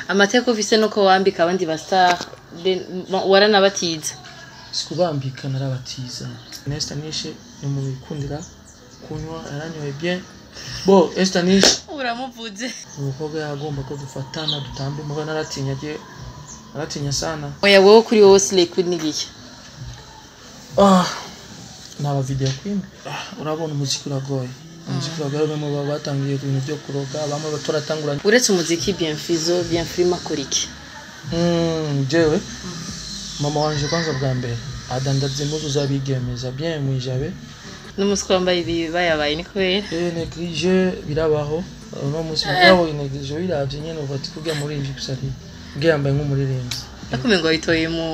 amateka ufise nuko wambika abandi bastar waranabatiza sikubambika narabatiza Nesta Nishe ni mu bikundira kunywa yaranyoye bien bo Esther Nishe uramuvuze umukobwa yagomba ko dufatana dutambe muga naratinya je naratinya sana oya wowe kuri wowe slay queen ni giki ah naba video queen ah, urabona umuziki uragoye umuziki uragoye bamwe baba batangiye ibintu byo kuroga bamwe batoratangura uretse umuziki bien fizo bien frima akora iki mm, jewe mama wanje kwanza bwa mbere adandaza impuzu z'abigemeza bien mwijabe n'umuswa wambaye ibi bayabaye ni kubera Eh, neglige birabaho uno munsi mugabo neglige wiravye nyene uva ati kurya muririmbyi gusa ari bwe yambaye nk'umuririmbyi akumengo ngo wayitoye mu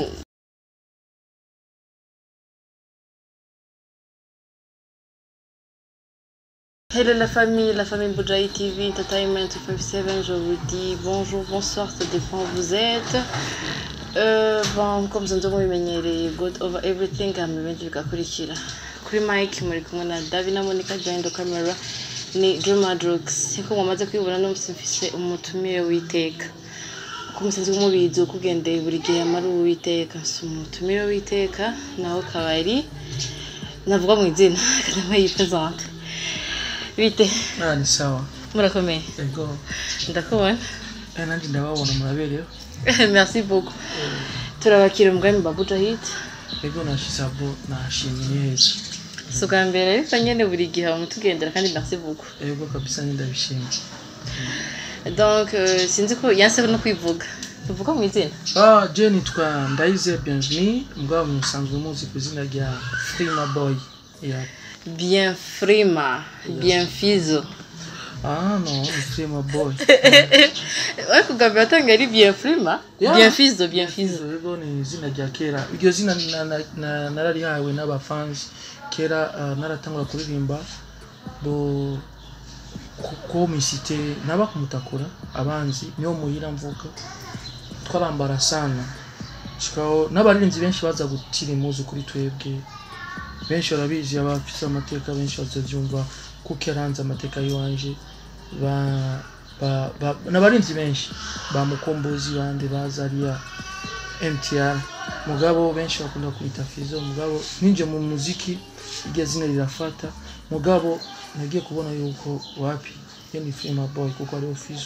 Hello la famille, la famille Boujaï TV Entertainment 57, je vous dis bonjour, bonsoir, ça dépend où vous êtes. Euh, bon, comme vous avez mubimenyereye God over everything, amenshi bigakurikira. Kuri Mike muri kumwe na Davi na Monica behind the camera ni Juma Drugs. Nkuko mwamaze kwibona no mfise umutumire w'iteka. Uko musanzwe mubizi uko ugendeye buri gihe amara uwiteka. Si umutumire w'iteka naho kabari navuga mu izina kadama yipresente. Bite ah ni sawa murakomeye ego ndakubona eh nanje ndababona murabereho merci beaucoup turabakira umugambi babuja hit ego nashisabo nashimye ni heza si ubwa mbere ariko nyine buri gihe bamutugendera kandi merci beaucoup ego kabisa nyine ndabishimye donc euh, sinzi ko yanse no kwivuga tuvuga mu izina ah je nitwa ndayize bienvenue mugabo musanzwe muzi ku izina rya Frima Boy yeah. bien frima bien fizo ah no ni Frima Boy ariko ubwa mbere watanga ari bien frima Yeah. bien fizo bien fizo ego ni izina rya kera iryo zina na- na- na- nararihawe n'abafansi kera ah, naratangura kuririmba bo kuko misite naba kumutakura abanzi niyo muhira mvuga twarambara sana shikaho n'abaririmbyi benshi baza gutira impuzu kuri twebwe benshi barabizi abafise amateka benshi bazavyumva kuko yaranze amateka yiwanje ba ba- ba- n'abarinzi benshi ba mukombozi bande bazariya mtr mugabo benshi bakunda kwita fizo mugabo ninje mu muziki iryo zina rirafata mugabo nagiye kubona yuko wapi iyo ni frima boy kuko ariho fizo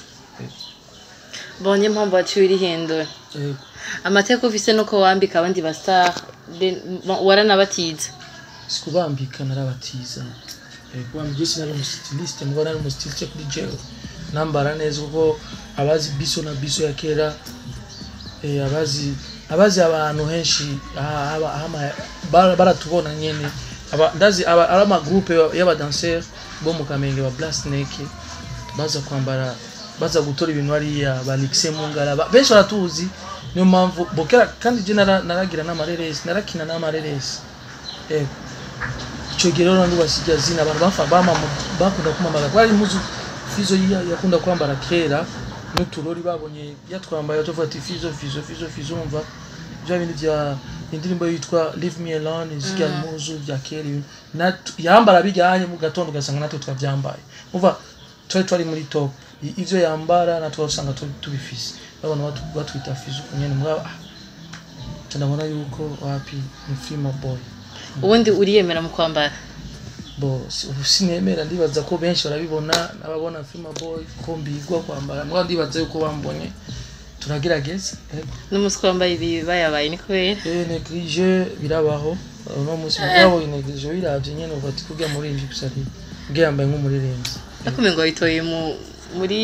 bon niyo mpamvu waciye urihindura Ego. amateka ufise nuko wambika abandi bastar waranabatiza sikubambika narabatiza kubambika sinari umustiliste mugabo nari umustiliste kuri jewe nambara neza kuko abazi biso na biso ya kera eh, abazi abazi abantu henshi aha- aha- aha- bara- baratubona nyene Aba- ndazi aba- ari amagroupe y'abadanseur bo mu kamenge ba black snake baza kwambara baza gutora ibintu hariya ba Alexis Mungara ba- benshi baratuzi niyo mpamvu bokera kandi je nara- naragira n'amareresi narakina n'amareresi ego ico gihe rero nandi basijya zina abantu bafa bama bakunda kumamaga kwari impuzu fizo yiya yakunda kwambara kera n'uturori babonye yatwambaye batovuga ati fizo fizo fizo fizo umva bya bindi bya indirimbo yitwa leave me alone zirya impuzu bya kera ibintu. Nat- yambara bijyanye mu gatondo ugasanga natwe twabyambaye umva twari twari muri top I- ivyo yambara natwe usanga tu- tubifise babona batu- batwita fizo nyene mugabo ah, ca ndabona yuko wapi ni frima boy ubundi uriyemera mu kwambara bo si- ubu sinemera ndibaza ko benshi barabibona n'ababona film boy ko mbigwa kwambara mugabo ndibaza yuko bambonye turagerageza ego. n'umuswa wambaye ibi bayabaye ni kubera eh neglige birabaho uno munsi mugabo neglige wiravye nyene uva ati kurya muririmbyi gusa ari bwe yambaye nk'umuririmbyi akumengo ngo wayitoye mu muri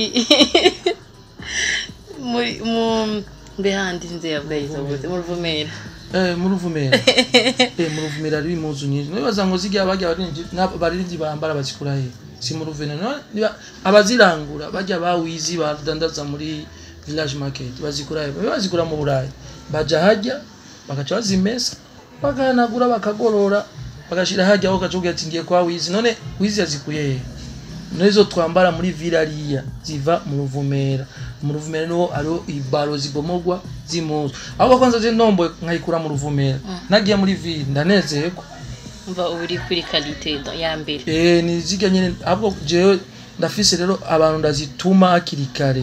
muri mu mbe handi nze yabwayiza ubuze mu ruvumera eh mu ruvumera eh mu ruvumera ari impuzu nyinshi nibaza ngo zirya bajya abaririmbyi n'abaririmbyi bambara bazikura he si mu ruvumera no niba- abazirangura bajya bawizi badandaza muri village market bazikura he Babe bazikura mu burayi baja hajya bagaca bazimesa bagahanagura bakagorora bagashira hajya aho gacuga ati ngiye kwa wizi none wizi yazikuye he nizo twambara muri vilariya ziva mu ruvumera mu ruvumera niho ariho ibaro zibomogwa z'impuzu ahubwo kwanza je ndombo nkayikura mu ruvumera nagiye muri ville ndanezerwa umva uba uri kuri kalite ya mbere eh ni zirya nyene ahubwo jewe ndafise rero abantu ndazituma hakiri kare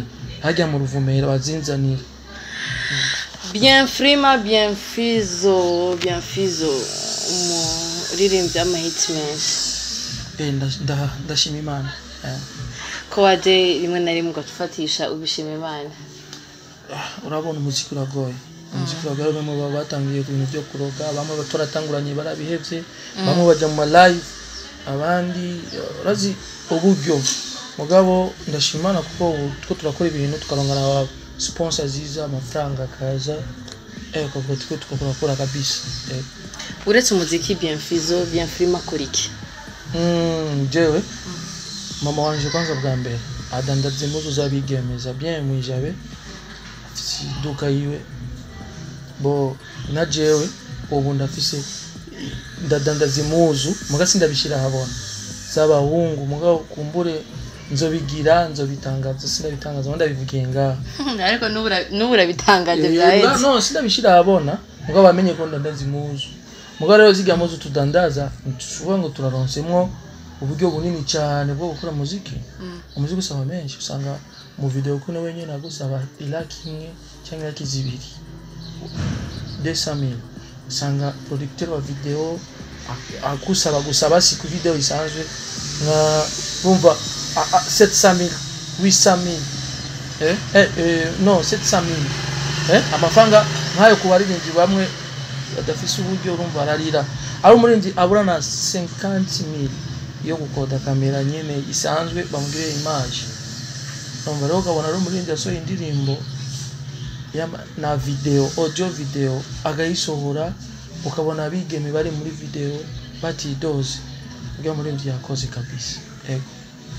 hajya mu ruvumera bazinzanira bien frima bien fizo bien fizo umuririmbyi w'amahiti menshi Eh, nda- nda- ndashima imana Eh, ko waje rimwe na rimwe ugafatisha ubishima imana urabona umuziki uragoye umuziki uragoye bamwe baba batangiye ku bintu byo kuroga bamwe batoratanguranye barabihevye bamwe baja mu malive abandi eh, urazi uburyo mugabo ndashimana kuko ubu two turakora ibintu tukarongana aba sponsor ziza amafaranga akaza eh ukavuga twe tukakora kabisa eh. uretse umuziki bien fizo bien frima akora iki Mm, jewe mama wanje kwanza bwa mbere adandaza impuzu z'abigemeza bien mwijabe afise iduka yiwe bo na jewe ubu ndafise ndadandaza impuzu muga sindabishira habona z'abahungu mugabo kumbure nzobigira nzobitangaza sindabitangaza ngo ndabivugiye ngaha ariko n'ubu urabitangaje Eh, byahetse no sindabishira habona mugabo bamenye ko ndandaza impuzu mugabo rero zirya mpuzu tudandaza ntituvuga ngo turaronsemwo uburyo bunini cyane bwo gukora muziki umuziki usaba menshi usanga mu video kuno wenyine agusaba ilaki imwe cyangwa ilaki zibiri desamil usanga producteur wa video ak- akusaba gusaba si ku video isanzwe nka bumva 700000 800000 eh, eh, eh, no 700000 eh, amafaranga nk'ayo ku baririmbyi bamwe badafise uburyo urumva ararira ari umuririmbyi abura na 50000 yo gukoda kamera nyene isanzwe bamugirire image urumva rero ukabona ari umuririmbyi yasohoye indirimbo yama- na video audio video agayisohora ukabona abigeme bari muri video batidoze ubwo umuririmbyi yakoze kabisa ego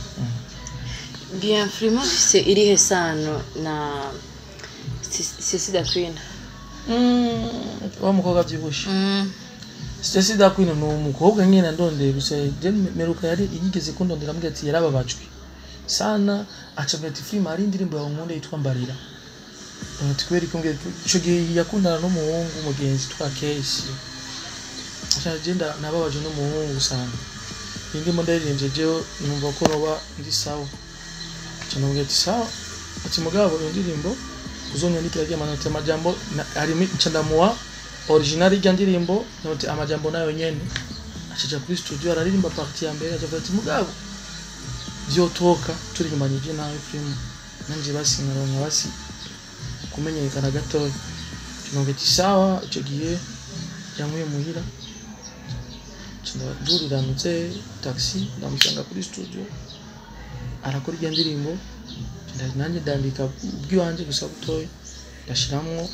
bien frima fise irihe sano na sisida queen Mm, wa mukobwa avyibushe Stacy Dakwino ni umukobwa nyine ndondeye gusa je meruka yari yigeze kundondera ambwira ati yarababajwe sana acabwira ati film hari indirimbo yawe nkunda yitwa Mbarira Eh, ati kubera ikumbwira ico gihe yakundana n'umuhungu mugenzi twa Kesi aca je nda- nababajwe n'umuhungu sana iyi ndimo ndaririmbye jewe numva ko noba ndi sawa aca ndamubwira ati sawa ati mugabo iyo ndirimbo uzonyandikira ry'amanota amajambo na- harimo nca ndamuha original y'irya ndirimbo note amajambo nayo nyene acaja kuri studio araririmba parti ya mbere acavuga ati mugabo vyotoka turirimbanije nawe film nanje basi nkaronka basi kumenyekana gatoya kinonge ati sawa ico gihe yankuye muhira nduriranutse taxi ndamusanga kuri studio arakora irya ndirimbo nda- nanjye ndandika ubwiwanje gusa butoya ndashiramwo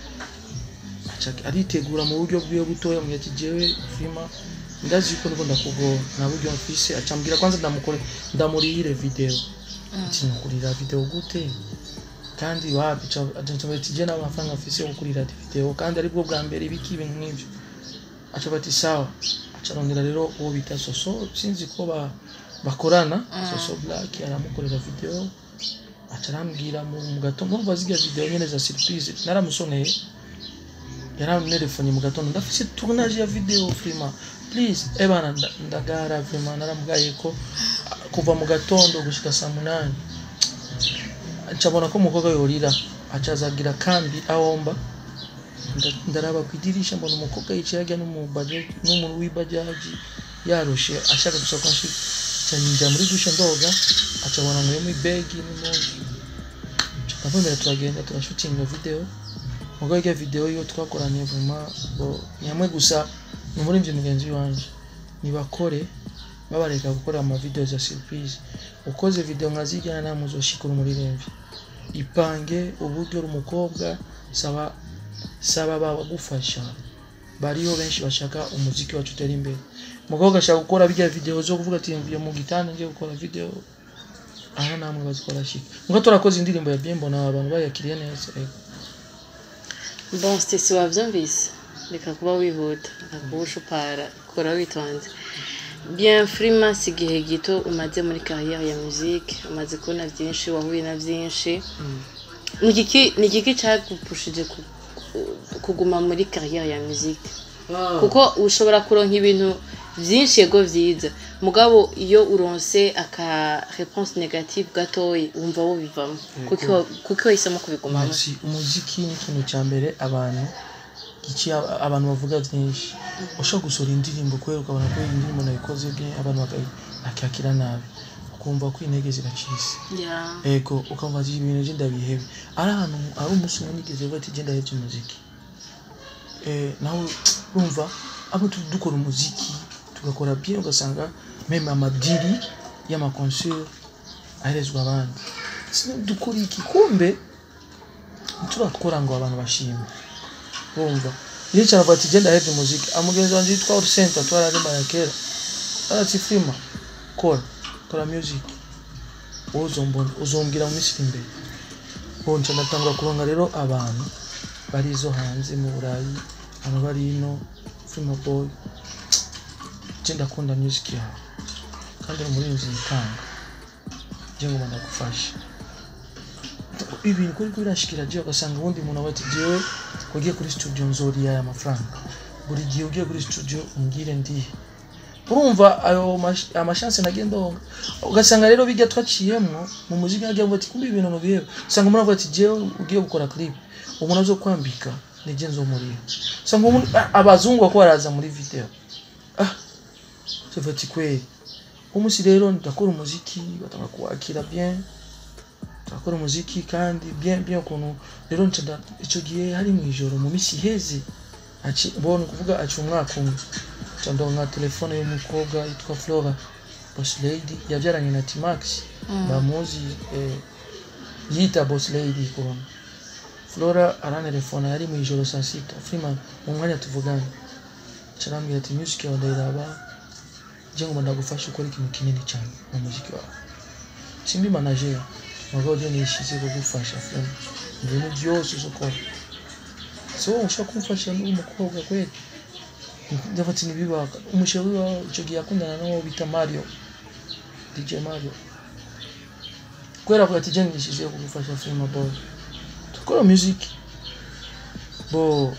aca- aritegura mu buryo bwiwe butoya mbwira ati jewe filima ndazi yuko ndiko ndakugora nta buryo mfise acambwira kwanza ndamukore ndamurihire video ati nukurira video gute kandi wapi acambwira ati je nta mafaranga mfise yo gukurira video kandi aribwo bwa mbere ibiki ibintu nk'ivyo aca bati sawa acarondera rero uwo bita soso sinzi ko ba bakorana soso black aramukorera video aca arambwira mu mu gatondo urumva zirya video nyene za surprise naramusoneye yaramutelefone mu gatondo ndafise tournage ya video frima please ebana nda- ndagara vrima naramugaye ko ah, kuva mu gatondo gushika saa munani ncabona ko umukobwa yorira acazagira kambi awomba Nda- ndaraba ku idirisha mbona umukobwa yicaye ajya n'umubajaji n'umuntu w'ibajaji yarushe ashaka gusa ko nshi njya muri dushe ndoga acabona nkuyemo ibegi n'impuzu tukavumera turagenda turashutinga video mugo irya video yo twakoranye vuma bo nyamwe gusa ni umuririmbyi mugenzi wanje nibakore babareka gukora ama video za surprise ukoze video nka zirya nta muzoshikura umuririmbyi ipange uburyo uri umukobwa saba saba babagufasha bariho benshi bashaka umuziki wacu utera imbere umukobwa ashaka gukora bijya video zo kuvuga ati mvuye mu gitanda ngiye gukora video aha namwe bazikora shika ngo turakoze indirimbo ya Bimbo na abantu bayakiriye neza ego bon stesi wabyumvise reka kuba wihuta reka kuba ushupara kora witonze bien frima si igihe gito umaze muri kariyeri ya muzike umaze kubona byinshi wahuye na byinshi ni igiki ni igiki cyagupushije ku- ku- kuguma muri kariyeri ya muzike kuko ushobora kuronka ibintu byinshi yego byiza mugabo iyo uronse aka réponse négative gatoyi wumva wo bivamo kuko kuko wahisemo kubigumamo Merci. umuziki ni ikintu cya mbere abantu iki abantu bavuga byinshi ushobora gusohora indirimbo kubera ukabona ko iyi ndirimbo nayikoze bwe abantu baka- bakakira nabi ukumva ko intege ziracitse Yeah. ego ukumva ati ibintu bye ndabihebe ari ahantu ari umunsi umwe nigeze vuga ati genda hebye umuziki eh, nawe urumva abo tu- dukora umuziki tugakora bien ugasanga meme amadiri y'amakonseri aherezwa abandi sino dukora iki kumbe turakora ngo abantu bashime wumva iyo cyane avuga ati genda hebye umuziki amugenzi wanjye yitwa Orsenta twararimbana kera arati firima kora kora music wowe uzombona uzombwira mu minsi iri imbere ubu nca ndatangura kuronga rero abantu bari izo hanze mu burayi abantu bari ino firima boy nje ndakunda music yawe kandi uri umurinzi yitanga nje ngoma ndagufasha ibintu kuri birashikira je ugasanga ubundi muntu aba ati jewe ugiye kuri studio nzoriya aya mafaranga buri gihe ugiye kuri studio umbwire ndihe urumva ayo mash- amashanse nagenda ndonga ugasanga rero bijya twaciyemwo mu muziki nagiye avuga ati kumbe ibintu nubiheba usanga umuntu avuga ati jewe ugiye gukora clip umuntu azo kwambika nije nzomuriha usanga umuntu a- abazungu bako baraza muri video ah tuvuga ati kweli umunsi rero ndakora umuziki batanga kuwakira bien turakora umuziki kandi bien bien ukuntu rero nca nda- ico gihe hari mu ijoro mu misi iheze aci mbona kuvuga aci umwaka umwe nca ndonka telefone y'umukobwa yitwa Flora Boss Lady yavyaranye na T-Max bamuzi eh, yita Boss Lady kubona Flora arantelefona yari mu ijoro saa sita Freeman mu mwanya tuvugana carambwira ati music yawe ndayiraba je ngoma ndagufasha ukora ikintu kinini cyane mu muziki wawe simbi manager mugabo je nishize kugufasha Freeman ibintu byose uzokora so ushaka kumfasha n'umukobwa kweli ndavuga ati ntibibaka umushewe wawe icyo gihe yakundana n'uwo bita Mario DJ Mario kubera avuga ati je nishize kugufasha Freeman boy tukora music bo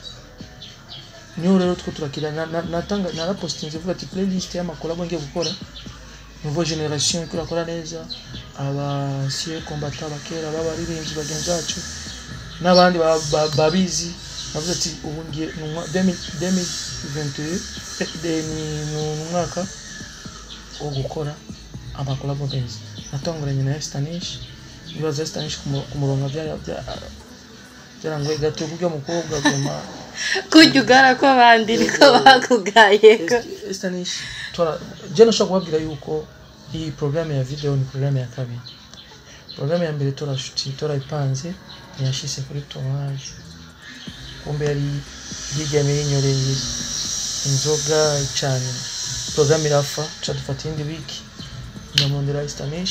niyo rero two turakira na- na- natanga narapostinze vuga ati playlist y'amakolabo ngiye gukora nouveau generation iko irakora neza abasiye kombata abakera b'abaririmbyi bagenzi bacu n'abandi ba- ba- babizi navuze ati ubu ngiye ni umwa- 2000 2021 eh, de- ni ni umwaka wo gukora amakolabo meza natanguranye na Estanish ibibazo Estanish kumuronga byara bya- byarangoye gato kubyo mukobwa goma kurya ugara kw'abandi niko bakugayeko Estanish tora je nashaka kubabwira yuko iyi programme ya video ni programme ya kabiri programme ya mbere tora shuti tora ipanze ntiyashise kuri tournage kumbe yari yiryamye yinyoreye inzoga cyane programme irafa tuca dufata iyindi wiki nyamondera Estanish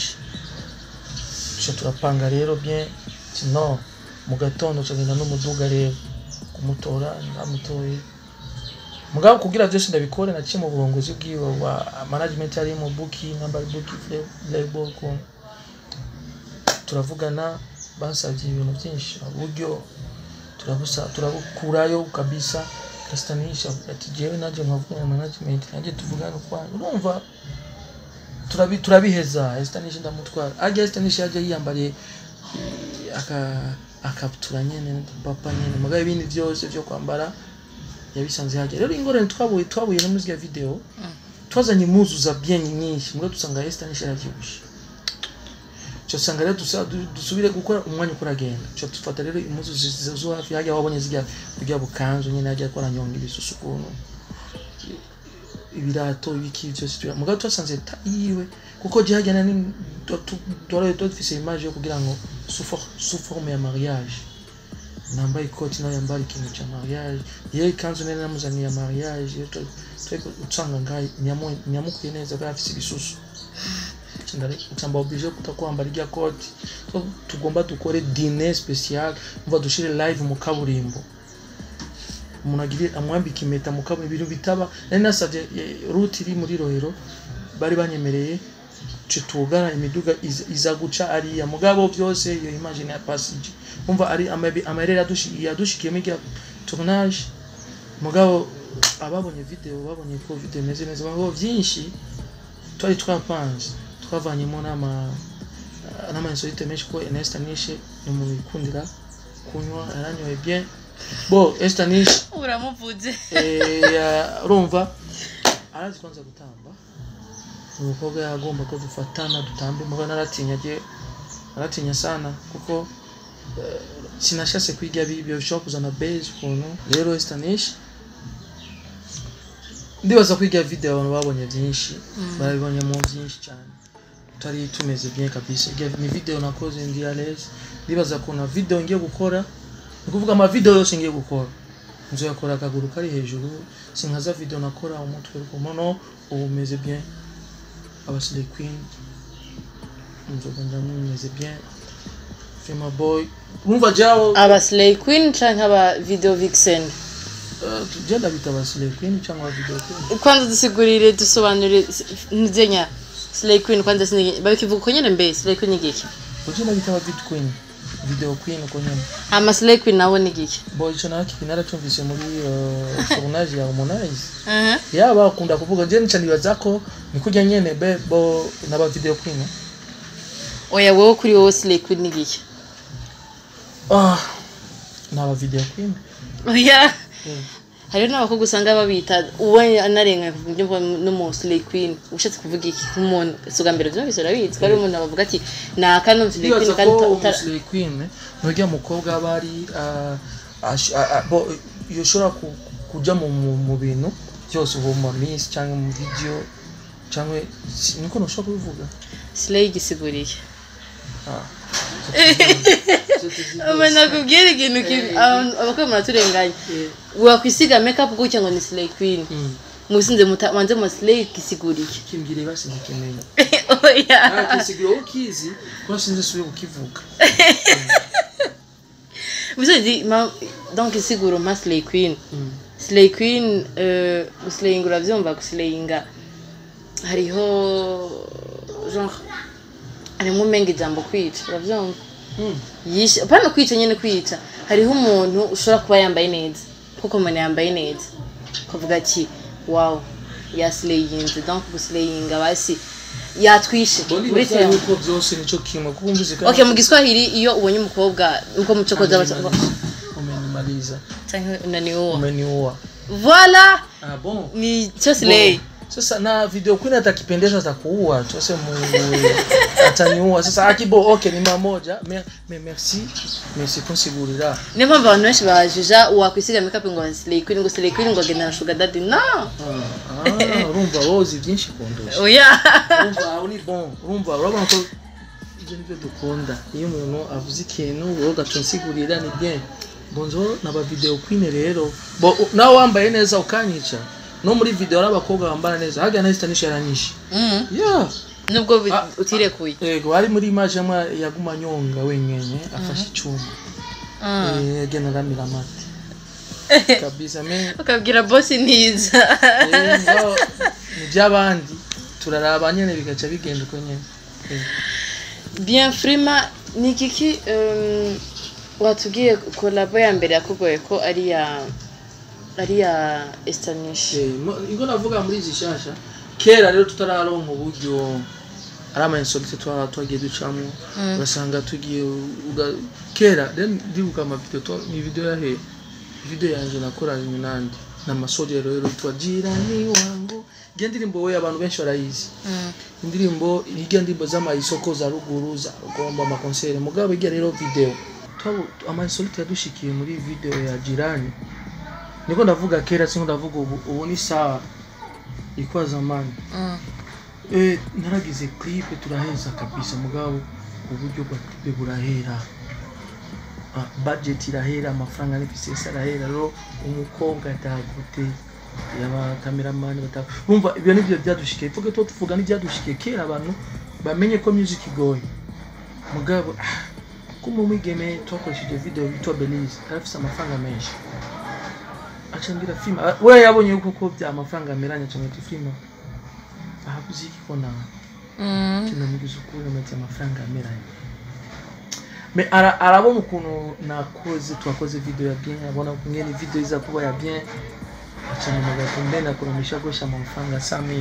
tuca turapanga rero bien ati no mu gatondo tugenda n'umuduga rero kumutora ndamutoye mugabo kugira byose ndabikore naciye mu burongozi bwiwe wa management yari mu buki number buki label ko turavugana bansabye ibintu byinshi uburyo turabusa turabukurayo kabisa gastanisha ati jewe naje nkavugana na management naje tuvugana kwa urumva turabi turabiheza Estanisha ndamutwara ajya Estanisha yaje yiyambariye eh, aka akabutura nyene papa nyene mugabo ibindi byose byo kwambara yabisanze hajya rero ingorane twabuye twabuye no muri video twazanye impuzu za bien nyinshi mugabo dusanga Estanisha yaravyibushe cyo usanga rero dusa- du- dusubire gukora umwanya uko uragenda cyo dufata rero impuzu zi- zo hafi hajya wabonye zijya kujya bukanzu nyine hajya akora nyonga ibisusu ukuntu ibirato ibiki byose tuya mugabo twasanze ta yiwe kuko gihajyana ni twari dufise image yo kugira ngo sous forme ya mariage nambaye ikoti nawe yambara ikintu cya mariage yewe ikanzu nari namuzaniye ya mariage twe- twe usanga ngaho nyamu- nyamukuye neza bwa afise ibisusu nsamba oblige kuta kwambara irya koti so tugomba dukore dine special umva dushire live mu kaburimbo umuntu agire amwambika impeta mu kaburimbo ibintu bitaba nari nasabye eh, route iri muri rohero bari banyemereye ce tugana imiduga iza, iza guca ariya mugabo byose iyo imagine ya passage umva ari amabi- amarere yadushi- yadushikiyemo irya tournage mugabo ababonye video babonye ko video imeze neza baho byinshi twari twapanze twavanyemo n'ama n'amainsolite menshi ko Ernest Nishe ni umuntu wikundira kunywa yaranyoye bien bo Ernest Nishe uramuvuze eh, ya- urumva arazi kwanza gutamba umukobwa yagomba ko dufatana dutambe muga naratinya je naratinya sana kuko eh, sinashase kwiga bibyo bishobora kuzana base ukuntu rero Estanish ndibaza kwiga video abantu babonye byinshi barabibonyemo byinshi cyane tutari tumeze bien kabisa Iga- ni video nakoze ndi à l'aise ndibaza ko na video ngiye gukora ni kuvuga ama video yose ngiye gukora nzoyakora akaguru kari hejuru sinkaza video nakora umutwe ku mono ubu umeze bien abasile queen nzoga ndamumeze bien fema boy urumva jawo aba slay queen canke aba video vixen uh, tugenda bita abasile queen cyangwa video queen kwanza dusigurire dusobanurire nzenya slay queen kwanza sinige bakivuga uko nyene mbe slay queen ni giki ugenda bita aba vid queen video queen uko nyene ama slay queen nabo ni giki bo ico naki naracumvise muri uh, tournage ya Harmonize Aha. yaba akunda kuvuga je nica nibaza ko ni kurya nyene be bo n'aba video queen oya wowe kuri wowe slay queen ni giki ah n'aba video queen oya Mm. hariho n'abakobwa usanga babita uwo anarenga ku buryo mva n'umu slay queen ushatse kuvuga iki nk'umuntu si ubwa mbere byumvise urabizi ko ari umuntu bavuga ati naka no slay queen ndibaza kandi ko uta- uta- umusire queen nurya mukobwa aba ari ah, ash- ah, ah, bo yoshobora ku- kuja mu mu- mu bintu byose ubu mu miss cyangwa mu video cyangwa si- niko ntushobora kubivuga slay gisiguriye Ah. ubu nakubwira ikintu kibi abantu- abakobwa muraturenganya Eh, wakwisiga makeup gutya ngo ni slay queen mm. musinze muta- manze mu slay gisiguriye kimbwire basi ngikeneye oya kisigura wowe ukizi kuko sinzi subiye kukivuga musozi ma donc isiguro ma slay queen Mm. slay queen euh, guslayinga uravyumva guslayinga hariho genre harimo umenga ijambo kwica uravyumva Mm. yishe apana kwica nyene kwica hariho umuntu ushobora kuba yambaye neza kuko umuntu yambaye neza ukavuga ati wow yaslayinze donc guslayinga basi yatwishe Bo muri ndibaza terme yuko byose nico kimwe kuko umvise kandi okay mu giswahili iyo ubonye umukobwa uko mucokoza umenimaliza canke unaniuwa umeniua voila ah bon ni cyo slay sasa na video queen atakipendeza atakuua tuase mungu ataniua sasa akibo okay ni mamoja me, me merci merci kunsigurira niyo mpamvu abantu benshi bajuja wakwisiga makeup ngo slay queen ngo slay queen ngo agenda na sugar daddy no Ah, urumva wozi byinshi kundusha oya urumva aho ni bon urumva urabona ko ibyo nibyo dukunda iyo umuntu avuze ikintu wowe ugatunsigurira ni bien bonzo naba video queen rero bo u- nawe wambaye neza ukanyica no muri video ari abakobwa bambara neza haga na stanisha yaranyishe Mhm. yeah nubwo bi- Ah. utirekuye yego ari muri image amwe yaguma nyonga wenyene afashe icyuma Ah. Eh, agenda aramira amata kabisa me ukabwira bosi ntiza eh, ngo ni by'abandi turaraba nyene bigaca bigenda uko nyene Eh. bien frima ni kiki um, watubwiye kolabo ya mbere yakugoye ko ari ya ari ya estanish Eh, mo- ingo navuga muri izi shasha kera rero tutararonka uburyo ari ama insolite twaba twagiye ducamo ugasanga tugiye uga- kera rero ndibuka amavideo twa- ni video yahe video yanje nakoranye nandi n'amasogero rero twa jirani wangu iyo ndirimbo we abantu benshi barayizi Mm. indirimbo hirya ndirimbo z'amayisoko za ruguru za rugombo amakonseri mugabo hirya rero video Twabu- amainsolite yadushikiye muri video ya jirani niko ndavuga kera sinko ndavuga ubu ubu ni sawa ilikuwa zamani Mm. eh naragize clip turaheza kabisa mugabo uburyo bwa clip burahera Ah, budget irahera amafaranga n'ifisesi arahera rero umukobwa atagute yaba cameraman bata umva ibyo nibyo byadushikiye tuvuge to tuvuga n'ibyadushikiye kera abantu bamenye ko music igoye mugabo ah, kuma umwigeme twakoresheje video yitwa Belize arafise amafaranga menshi acambira filime Ah, we yabonye yuko ko bya amafaranga ameranye acambira filime ahabuze iki ko nawe Mm. kinamugize ukuri amaze amafaranga ameranye me ara- arabona ukuntu nakoze twakoze video ya bien abona ngene video iza kuba ya bien acanamagara pembeni akuramisha gosha amafaranga samili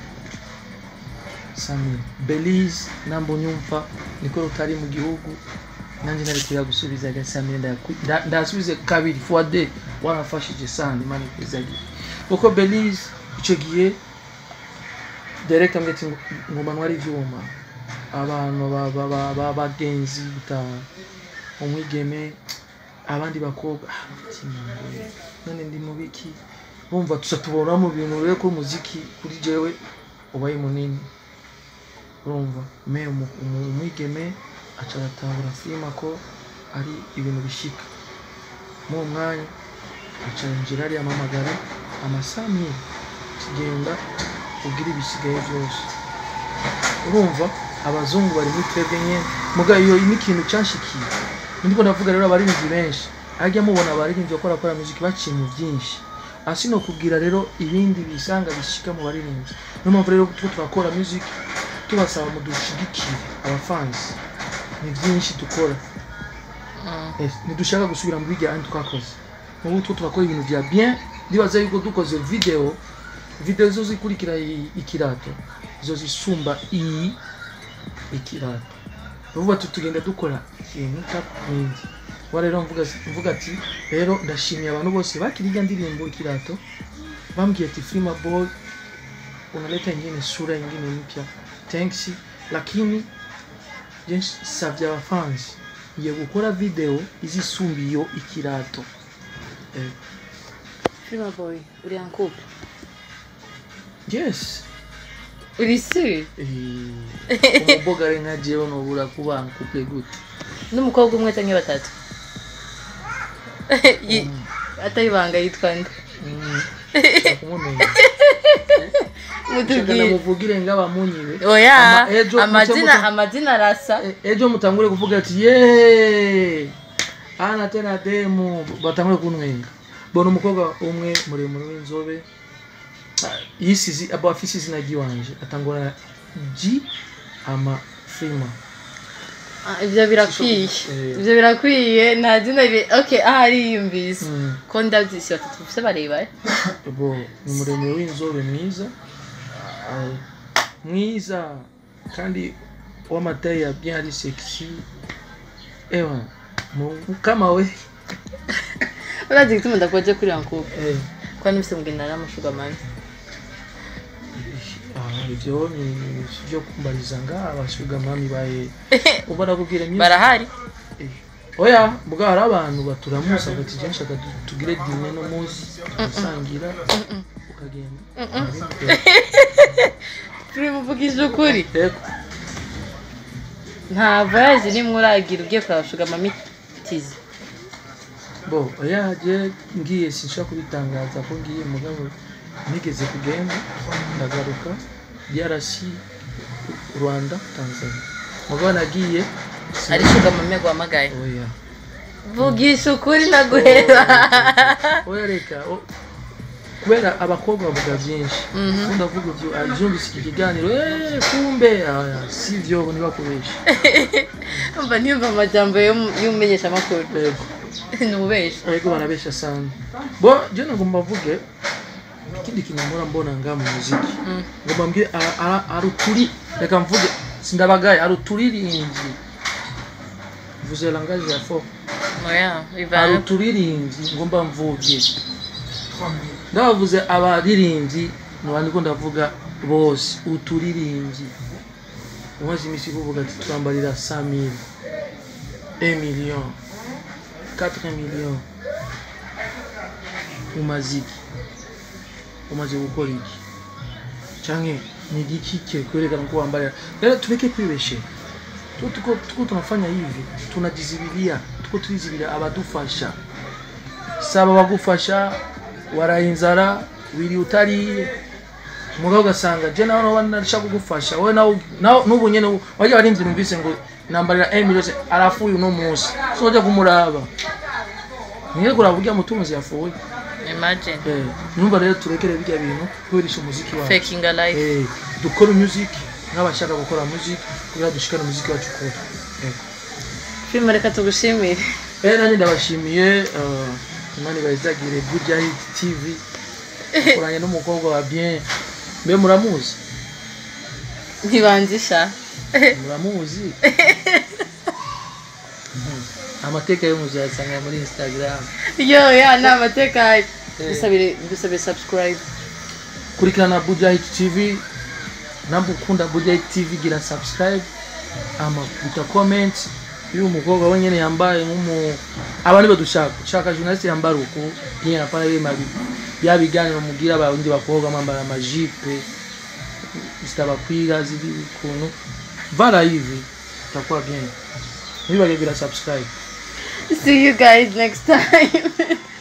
samili belize nambo nyumva niko rutari mu gihugu nanjye nari kuya gusubiza gasamili ndasubize kabiri fuade warafashije sana imana ikwizagira kuko belize icyo gihe direct ambwira ati ngoma ntwari ivyuma abantu ba- ba- ba- b'abagenzi gutaha umwigeme abandi bakobwa ah, ati, "Mwe, none ndi mu biki bumva tuza tubona mu bintu rero ko umuziki kuri jewe ubaye munini urumva me umu- umu- umwigeme aca aratahura filima ko ari ibintu bishika mu mwanya aca yinjira ariya amamagara amasami kigenda ubwira ibisigaye byose urumva abazungu bari muri twebwe nyine muga iyo ni ikintu cyanshikiye ndiko ndavuga rero abaririmbyi benshi ajya mubona abaririmbyi bakora akora muziki baciye mu byinshi asi no kubwira rero ibindi bisanga bishika mu baririmbyi niyo mpamvu rero tuko turakora music tubasaba mudushigikire abafansi ni byinshi dukora Eh, ntidushaka gusubira mu bijya ahandi twakoze ubu two turakora ibintu bya bien ndibaza yuko dukoze video video zo zikurikira i- ikirato zo zisumba iyi ikirato uvuga ati tugenda dukora ikintu takwindi wa rero mvuga mvuga ati rero ndashimiye abantu bose bakiri ijya ndirimbo ikirato bambwiye ati Filma Boy unaleta ingine sura ingine mpya thanks lakini je savye abafansi ngiye gukora video izisumba iyo ikirato eh, Filma boy, uri en couple yes uri sûr eh, umubogare nka jewe nobura kuba couple gute n'umukobwa umwe cyangwa batatu Yi- atari ibanga yitwa nde Mm, nshaka kumumenya Nshaka mutubwire namuvugire ngabamunyire oya Ama- ejo amazina muce muta- amazina arasa E- ejo mutangure kuvuga ati ye ana tena demu batangure kunwenga bona umukobwa umwe muremure w'inzobe ah, yisizi aba afise izina ry'iwanje atangura g ama frima Ah, ibyo birakwiye Eh. ibyo birakwiye nta zina ri okay aha ariyumvise Mm. ko ndabyisi batatu bafite bareba eh? bo ni muremure w'inzobe mwiza ah, mwiza kandi w'amataye ya bien ari sexy ewa mu- kama we urazi gituma ndakoje kuri yankubu eh. ko nibise mugenda n'amashuga mani Ah, ibyo ni ni byo kumbariza nga abashuga mami baye uba nakubwira myinshi barahari Eh, oya mbwa hari abantu baturamusa bati je nshaka tu- tugire dine no munsi usangira ukagenda turi muvugije ukuri Ego. nta voyage nimwe uragira ugiye kurabashuga mami tizi bo oya je ngiye sinshaka kubitangaza ko ngiye mugabo nigeze kugenda ndagaruka DRC Rwanda Tanzania mugabo nagiye ari shuga mami aguhamagaye oya vugisha ukuri naguhera oya reka o- kubera abakobwa bavuga byinshi ubundi avuga ibyo abyumvise iki kiganiro "Eh, kumbe aya, si byo ntibakubeshe mba ntiyumva amajambo y'um- y'umumenyeshamakuru yego ni ububesha ariko barabesha sana bo je nagomba mvuge ikindi kintu mpora mbona nga mu muziki ngomba mbwire ara- ara- aruturi reka mvuge sindabagaye aruturirimbyi vuze langage ya fo oya bivana aruturirimbyi ngomba mvuge ndabavuze abaririmbyi nubandiko ndavuga bose uturirimbyi umaze iminsi kuvuga ati turambarira 100000 1 million 4 million umaziki umaze gukora iki canke ni igiki kwerekana ko wambarira rero tureke kwibeshera tuko tuko tuko tunafanya hivi tunajizibilia tuko tulizibilia abadufasha saba bagufasha waraye inzara wiri utariye mugabo ugasanga je nawe noba narashaka kugufasha wowe nawe nawe- n'ubu nyene wajya warinzi numvise ngo nambarira emilio arafuye uno munsi soja kumuraba niye kuraba urya mutunzi yafuye imagine eh numva rero turekere bijya bintu kubirisha umuziki wacu faking a life eh dukora music nk'abashaka gukora music kugira dushikane umuziki wacu kure eh filime reka tugushimire Eh, nanjye ndabashimiye eh, imana ibazagire good hit tv akoranye n'umukobwa wa bien mbe muramuzi ntibanzisha muramuzi Mhm. amateka yo muzayasanga muri instagram yo ya ni amateka dusabire dusabire subscribe kurikirana budahit tv namba ukunda budahit tv gira subscribe ama guta comment iyo umukobwa wenyine yambaye nk'umu aba nibo dushaka ushaka journaliste yambara uku bien apana bima bya biganiro mugira abandi bakobwa mwambara amajipe zitabakwiga ziri ukuntu vala hivi itakuwa bien ntibibage gira subscribe see you guys next time